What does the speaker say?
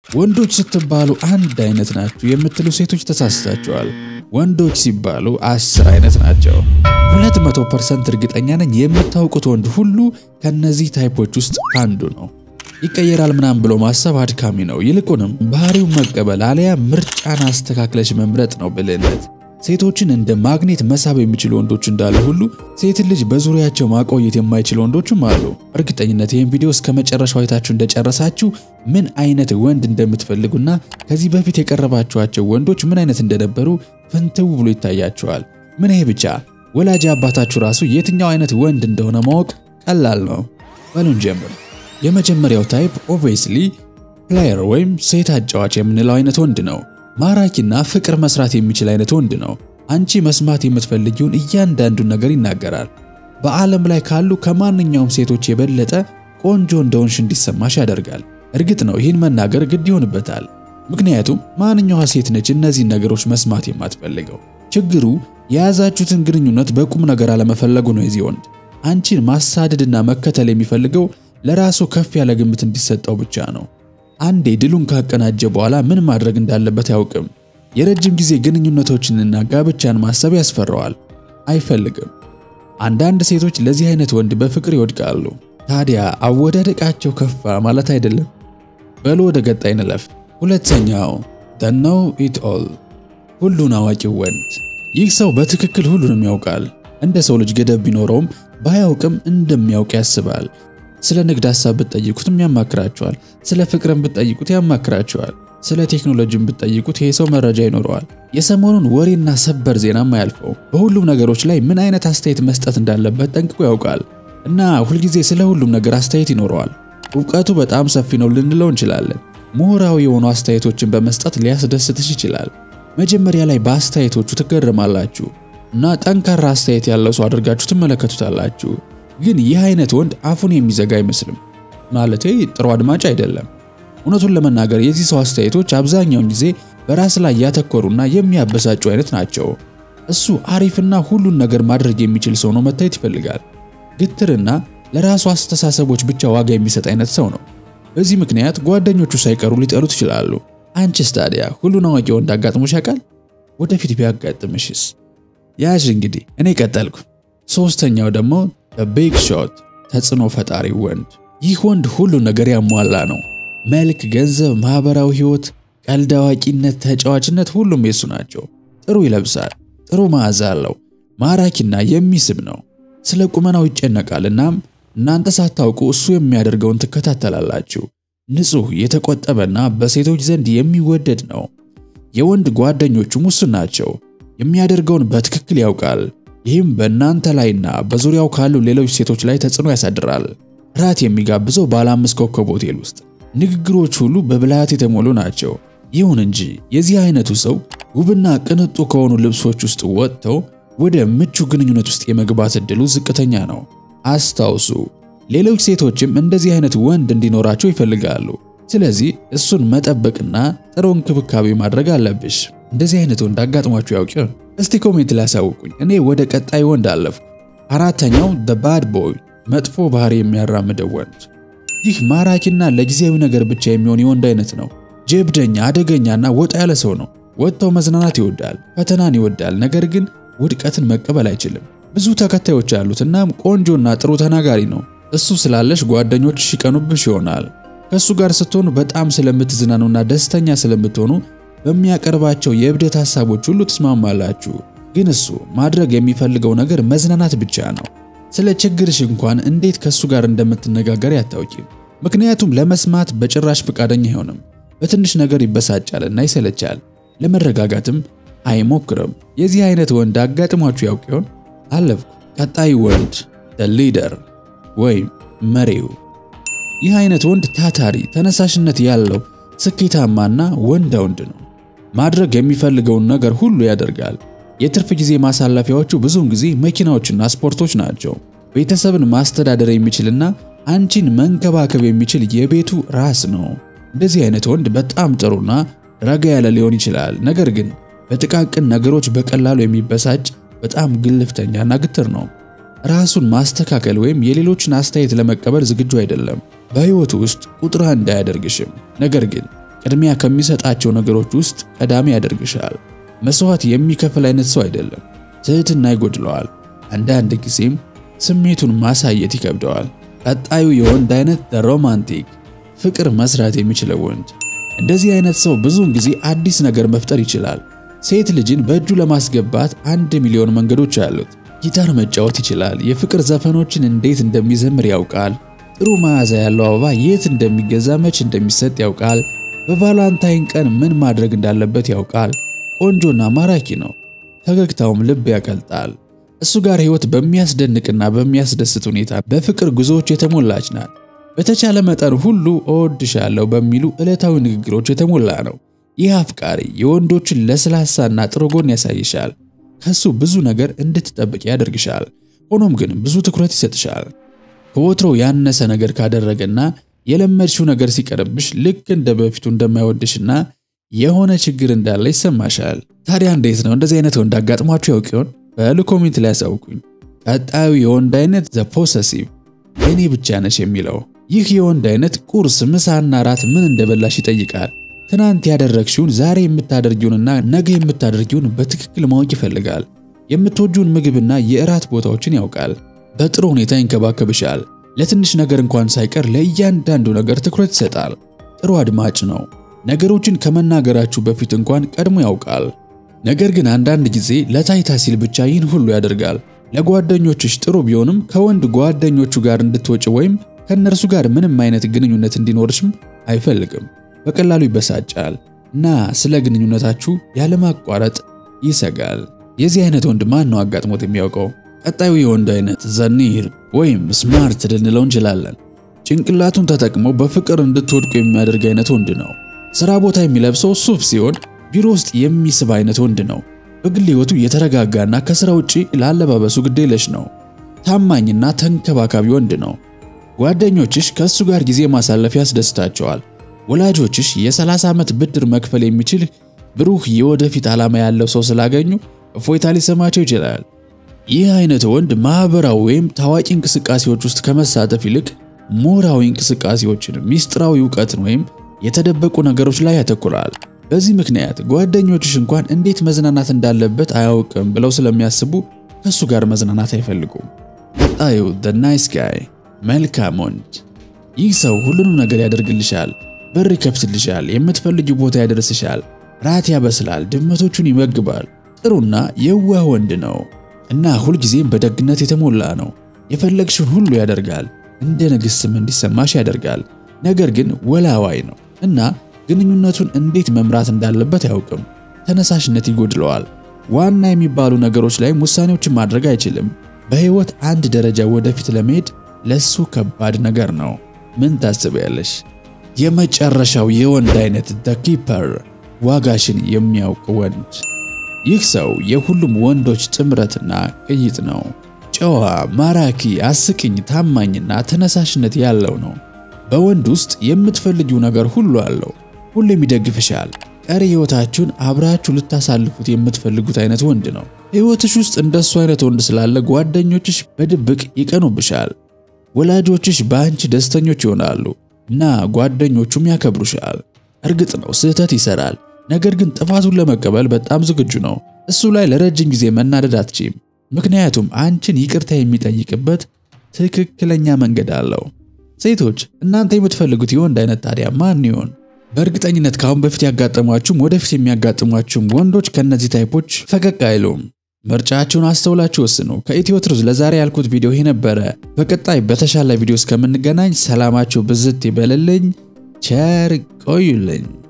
ወንዶች ስትባሉ አንድ አይነት ናችሁ የምትሉ ሴቶች ተሳስታችኋል። ወንዶች ሲባሉ አስር አይነት ናቸው። 200% እርግጠኛ ነኝ የምታውቁት ወንድ ሁሉ ከነዚህ ታይፖች ውስጥ አንዱ ነው። ይቀየራል ምናምን ብሎ ማሰብ አድካሚ ነው። ይልቁንም ባህሪውን መቀበል አለያ ምርጫን አስተካክለሽ መምረጥ ነው ብልህነት። ሴቶችን እንደ ማግኔት መሳብ የሚችሉ ወንዶች እንዳሉ ሁሉ ሴትን ልጅ በዙሪያቸው ማቆየት የማይችሉ ወንዶችም አሉ። እርግጠኝነት ይህን ቪዲዮ እስከ መጨረሻው አይታችሁ እንደጨረሳችሁ ምን አይነት ወንድ እንደምትፈልጉና ከዚህ በፊት የቀረባችኋቸው ወንዶች ምን አይነት እንደነበሩ ፍንትው ብሎ ይታያችኋል። ምን ይሄ ብቻ ወላጅ አባታችሁ ራሱ የትኛው አይነት ወንድ እንደሆነ ማወቅ ቀላል ነው። በሉን ጀምር። የመጀመሪያው ታይፕ ኦብቪየስሊ ፕሌየር ወይም ሴት አጫዋች የምንለው አይነት ወንድ ነው። ማራኪና ፍቅር መስራት የሚችል አይነት ወንድ ነው። አንቺ መስማት የምትፈልጊውን እያንዳንዱን ነገር ይናገራል። በዓለም ላይ ካሉ ከማንኛውም ሴቶች የበለጠ ቆንጆ እንደሆንሽ እንዲሰማሽ ያደርጋል። እርግጥ ነው ይህን መናገር ግድ ይሆንበታል። ምክንያቱም ማንኛዋ ሴት ነች እነዚህን ነገሮች መስማት የማትፈልገው? ችግሩ የያዛችሁትን ግንኙነት በቁም ነገር አለመፈለጉ ነው። የዚህ ወንድ አንቺን ማሳደድና መከተል የሚፈልገው ለራሱ ከፍ ያለ ግምት እንዲሰጠው ብቻ ነው። አንዴ ድሉን ካቀናጀ በኋላ ምን ማድረግ እንዳለበት አያውቅም። የረጅም ጊዜ ግንኙነቶችንና ጋብቻን ማሰብ ያስፈራዋል፣ አይፈልግም። አንዳንድ ሴቶች ለዚህ አይነት ወንድ በፍቅር ይወድቃሉ። ታዲያ አወዳደቃቸው ከፋ ማለት አይደለም። በሎ ወደ ቀጣይ እንለፍ። ሁለተኛው the know it all ሁሉን አዋቂው ወንድ። ይህ ሰው በትክክል ሁሉንም ያውቃል። እንደ ሰው ልጅ ገደብ ቢኖረውም ባያውቅም እንደሚያውቅ ያስባል። ስለ ንግድ ሐሳብ ብትጠይቁትም ያማክራቸዋል። ስለ ፍቅርም ብትጠይቁት ያማክራቸዋል። ስለ ቴክኖሎጂም ብትጠይቁት ይሄ ሰው መረጃ ይኖረዋል። የሰሞኑን ወሬና ሰበር ዜናም አያልፈው። በሁሉም ነገሮች ላይ ምን አይነት አስተያየት መስጠት እንዳለበት ጠንቅቆ ያውቃል እና ሁልጊዜ ስለ ሁሉም ነገር አስተያየት ይኖረዋል። እውቀቱ በጣም ሰፊ ነው ልንለው እንችላለን። ምሁራዊ የሆኑ አስተያየቶችን በመስጠት ሊያስደስትሽ ይችላል። መጀመሪያ ላይ በአስተያየቶቹ ትገረማላችሁ እና ጠንካራ አስተያየት ያለው ሰው አድርጋችሁ ትመለከቱታላችሁ። ግን ይህ አይነት ወንድ አፉን የሚዘጋ አይመስልም። ማለቴ ጥሩ አድማጭ አይደለም። እውነቱን ለመናገር የዚህ ሰው አስተያየቶች አብዛኛውን ጊዜ በራስ ላይ ያተኮሩና የሚያበሳጩ አይነት ናቸው። እሱ አሪፍና ሁሉን ነገር ማድረግ የሚችል ሰው ነው መታየት ይፈልጋል። ግትርና ለራሱ አስተሳሰቦች ብቻ ዋጋ የሚሰጥ አይነት ሰው ነው። በዚህ ምክንያት ጓደኞቹ ሳይቀሩ ሊጠሉት ይችላሉ። አንቺስ ታዲያ ሁሉን አዋቂ ወንድ አጋጥሞሽ ያውቃል? ወደፊት ቢያጋጥምሽስ? ያዥ እንግዲህ እኔ ቀጠልኩ። ሶስተኛው ደግሞ በቢግ ሾት ተጽዕኖ ፈጣሪ ወንድ። ይህ ወንድ ሁሉን ነገር ያሟላ ነው። መልክ፣ ገንዘብ፣ ማህበራዊ ህይወት፣ ቀልድ አዋቂነት፣ ተጫዋችነት ሁሉም የሱ ናቸው። ጥሩ ይለብሳል፣ ጥሩ መዓዛ አለው፣ ማራኪና የሚስብ ነው። ስለ ቁመናው ይጨነቃል። እናም እናንተ ሳታውቁ እሱ የሚያደርገውን ትከታተላላችሁ። ንጹህ፣ የተቆጠበና በሴቶች ዘንድ የሚወደድ ነው። የወንድ ጓደኞቹም ውስን ናቸው። የሚያደርገውን በትክክል ያውቃል። ይህም በእናንተ ላይና በዙሪያው ካሉ ሌሎች ሴቶች ላይ ተጽዕኖ ያሳድራል። ራት የሚጋብዘው ባለ አምስት ኮከብ ሆቴል ውስጥ ንግግሮች ሁሉ በብልሃት የተሞሉ ናቸው። ይሁን እንጂ የዚህ አይነቱ ሰው ውብና ቅንጡ ከሆኑ ልብሶች ውስጥ ወጥተው ወደ ምቹ ግንኙነት ውስጥ የመግባት እድሉ ዝቅተኛ ነው። አስታውሱ፣ ሌሎች ሴቶችም እንደዚህ አይነት ወንድ እንዲኖራቸው ይፈልጋሉ። ስለዚህ እሱን መጠበቅና ጥሩ እንክብካቤ ማድረግ አለብሽ። እንደዚህ አይነት ወንድ አጋጥሟችሁ ያውቅ ይሆን? እስቲ ኮሜንት ላይ አሳውቁኝ። እኔ ወደ ቀጣይ ወንድ አለፍኩ። አራተኛው the bad boy መጥፎ ባህሪ የሚያራምደው ወንድ። ይህ ማራኪና ለጊዜያዊ ነገር ብቻ የሚሆን የወንድ አይነት ነው። ጀብደኛ፣ አደገኛና ወጣ ያለ ሰው ነው። ወጥተው መዝናናት ይወዳል፣ ፈተናን ይወዳል። ነገር ግን ውድቀትን መቀበል አይችልም። ብዙ ተከታዮች ያሉት እናም ቆንጆና ጥሩ ተናጋሪ ነው። እሱ ስላለሽ ጓደኞች ይቀኑብሽ ይሆናል። ከእሱ ጋር ስትሆኑ በጣም ስለምትዝናኑና ደስተኛ ስለምትሆኑ በሚያቀርባቸው የእብደት ሐሳቦች ሁሉ ትስማማላችሁ። ግን እሱ ማድረግ የሚፈልገው ነገር መዝናናት ብቻ ነው። ስለ ችግርሽ እንኳን እንዴት ከእሱ ጋር እንደምትነጋገር አታውቂም። ምክንያቱም ለመስማት በጭራሽ ፈቃደኛ አይሆንም። በትንሽ ነገር ይበሳጫልና ይሰለቻል። ለመረጋጋትም አይሞክርም። የዚህ አይነት ወንድ አጋጥሟችሁ ያውቅ ይሆን? አለፍኩ። ቀጣይ ወንድ ሊደር ወይም መሪው። ይህ አይነት ወንድ ታታሪ፣ ተነሳሽነት ያለው፣ ስኬታማና ወንዳ ወንድ ነው። ማድረግ የሚፈልገውን ነገር ሁሉ ያደርጋል። የትርፍ ጊዜ ማሳለፊያዎቹ ብዙውን ጊዜ መኪናዎችና ስፖርቶች ናቸው። ቤተሰብን ማስተዳደር የሚችልና አንቺን መንከባከብ የሚችል የቤቱ ራስ ነው። እንደዚህ አይነት ወንድ በጣም ጥሩና ረጋ ያለ ሊሆን ይችላል። ነገር ግን በጥቃቅን ነገሮች በቀላሉ የሚበሳጭ በጣም ግልፍተኛና ግትር ነው። ራሱን ማስተካከል ወይም የሌሎችን አስተያየት ለመቀበል ዝግጁ አይደለም። በሕይወቱ ውስጥ ቁጥር አንድ አያደርግሽም። ነገር ግን ቅድሚያ ከሚሰጣቸው ነገሮች ውስጥ ቀዳሚ ያደርግሻል። መስዋዕት የሚከፍል አይነት ሰው አይደለም። ትህትና ይጎድለዋል። አንዳንድ ጊዜም ስሜቱን ማሳየት ይከብደዋል። ቀጣዩ የወንድ አይነት ሮማንቲክ ፍቅር መስራት የሚችለው ወንድ። እንደዚህ አይነት ሰው ብዙውን ጊዜ አዲስ ነገር መፍጠር ይችላል። ሴት ልጅን በእጁ ለማስገባት አንድ ሚሊዮን መንገዶች አሉት። ጊታር መጫወት ይችላል። የፍቅር ዘፈኖችን እንዴት እንደሚዘምር ያውቃል። ጥሩ መዓዛ ያለው አበባ የት እንደሚገዛ መች እንደሚሰጥ ያውቃል። በቫላንታይን ቀን ምን ማድረግ እንዳለበት ያውቃል። ቆንጆና ማራኪ ነው። ፈገግታውም ልብ ያቀልጣል። እሱ ጋር ህይወት በሚያስደንቅና በሚያስደስት ሁኔታ በፍቅር ጉዞዎች የተሞላች ናት። በተቻለ መጠን ሁሉ እወድሻለሁ በሚሉ ዕለታዊ ንግግሮች የተሞላ ነው። ይህ አፍቃሪ የወንዶችን ለስላሳና ጥሩ ጎን ያሳይሻል። ከሱ ብዙ ነገር እንድትጠብቅ ያደርግሻል። ሆኖም ግን ብዙ ትኩረት ይሰጥሻል። ከወትሮ ያነሰ ነገር ካደረገና የለመድሽው ነገር ሲቀርብሽ ልክ እንደ በፊቱ እንደማይወድሽና የሆነ ችግር እንዳለ ይሰማሻል። ታዲያ እንዴት ነው እንደዚህ አይነት ወንድ አጋጥሟችሁ ያውቅ ይሆን? በሉ ኮሜንት ላይ ያሳውቁኝ። ቀጣዩ የወንድ አይነት ዘ ፖሰሲቭ እኔ ብቻ ነሽ የሚለው ይህ የወንድ አይነት ቁርስ፣ ምሳና ራት ምን እንደበላሽ ይጠይቃል። ትናንት ያደረግሽውን ዛሬ የምታደርጊውንና ነገ የምታደርጊውን በትክክል ማወቅ ይፈልጋል። የምትወጂውን ምግብና የእራት ቦታዎችን ያውቃል። በጥሩ ሁኔታ ይንከባከብሻል። ለትንሽ ነገር እንኳን ሳይቀር ለእያንዳንዱ ነገር ትኩረት ይሰጣል። ጥሩ አድማጭ ነው። ነገሮችን ከመናገራችሁ በፊት እንኳን ቀድሞ ያውቃል። ነገር ግን አንዳንድ ጊዜ ለታይታ ሲል ብቻ ይህን ሁሉ ያደርጋል። ለጓደኞችሽ ጥሩ ቢሆንም ከወንድ ጓደኞቹ ጋር እንድትወጪ ወይም ከእነርሱ ጋር ምንም አይነት ግንኙነት እንዲኖርሽም አይፈልግም። በቀላሉ ይበሳጫል እና ስለ ግንኙነታችሁ ያለማቋረጥ ይሰጋል። የዚህ አይነት ወንድ ማን ነው አጋጥሞት የሚያውቀው? ቀጣዩ የወንድ አይነት ዘኒር ወይም ስማርት ልንለው እንችላለን። ጭንቅላቱን ተጠቅሞ በፍቅር እንድትወድቁ የሚያደርግ አይነት ወንድ ነው። ስራ ቦታ የሚለብሰው ሱፍ ሲሆን ቢሮ ውስጥ የሚስብ አይነት ወንድ ነው። በግል ህይወቱ የተረጋጋና ከስራ ውጪ ላለባበሱ ግዴለሽ ነው። ታማኝና ተንከባካቢ ወንድ ነው። ጓደኞችሽ ከእሱ ጋር ጊዜ ማሳለፍ ያስደስታቸዋል። ወላጆችሽ የ30 ዓመት ብድር መክፈል የሚችል ብሩህ የወደፊት ዓላማ ያለው ሰው ስላገኙ እፎይታ ሊሰማቸው ይችላል። ይህ አይነት ወንድ ማህበራዊ ወይም ታዋቂ እንቅስቃሴዎች ውስጥ ከመሳተፍ ይልቅ ሞራዊ እንቅስቃሴዎችን፣ ሚስጥራዊ እውቀትን ወይም የተደበቁ ነገሮች ላይ ያተኩራል። በዚህ ምክንያት ጓደኞችሽ እንኳን እንዴት መዝናናት እንዳለበት አያውቅም ብለው ስለሚያስቡ ከእሱ ጋር መዝናናት አይፈልጉም። ቀጣዩ the nice guy መልካም ወንድ። ይህ ሰው ሁሉንም ነገር ያደርግልሻል፣ በር ይከፍትልሻል፣ የምትፈልጊው ቦታ ያደርስሻል፣ ራት ያበስላል፣ ድመቶቹን ይመግባል። ጥሩና የዋህ ወንድ ነው እና ሁልጊዜም በደግነት የተሞላ ነው። የፈለግሽውን ሁሉ ያደርጋል፣ እንደ ንግስትም እንዲሰማሽ ያደርጋል። ነገር ግን ወላዋይ ነው እና ግንኙነቱን እንዴት መምራት እንዳለበት አያውቅም። ተነሳሽነት ይጎድለዋል። ዋና የሚባሉ ነገሮች ላይም ውሳኔዎችን ማድረግ አይችልም። በህይወት አንድ ደረጃ ወደፊት ለመሄድ ለሱ ከባድ ነገር ነው። ምን ታስቢያለሽ? የመጨረሻው የወንድ አይነት ዘ ኪፐር ዋጋሽን የሚያውቅ ወንድ። ይህ ሰው የሁሉም ወንዶች ጥምረትና ቅይጥ ነው። ጨዋ፣ ማራኪ፣ አስቂኝ፣ ታማኝና ተነሳሽነት ያለው ነው። በወንድ ውስጥ የምትፈልጊው ነገር ሁሉ አለው። ሁሌም ይደግፍሻል። ቀሪ ህይወታችሁን አብራችሁ ልታሳልፉት የምትፈልጉት አይነት ወንድ ነው። ህይወትሽ ውስጥ እንደሱ አይነት ወንድ ስላለ ጓደኞችሽ በድብቅ ይቀኑብሻል። ወላጆችሽ በአንቺ ደስተኞች ይሆናሉ እና ጓደኞቹም ያከብሩሻል። እርግጥ ነው ስህተት ይሰራል፣ ነገር ግን ጥፋቱን ለመቀበል በጣም ዝግጁ ነው። እሱ ላይ ለረጅም ጊዜ መናደድ አትችም፣ ምክንያቱም አንቺን ይቅርታ የሚጠይቅበት ትክክለኛ መንገድ አለው። ሴቶች እናንተ የምትፈልጉት የወንድ አይነት ታዲያ ማን ይሆን? በእርግጠኝነት ከአሁን በፊት ያጋጠሟችሁም ወደፊት የሚያጋጥሟችሁም ወንዶች ከነዚህ ታይፖች ፈቀቅ አይሉም። ምርጫችሁን አስተውላችሁ ወስኑ። ከኢትዮ ትሩዝ ለዛሬ ያልኩት ቪዲዮ ይሄ ነበረ። በቀጣይ በተሻለ ቪዲዮ እስከምንገናኝ ሰላማችሁ ብዝት ይበልልኝ። ቸር ቆዩልኝ።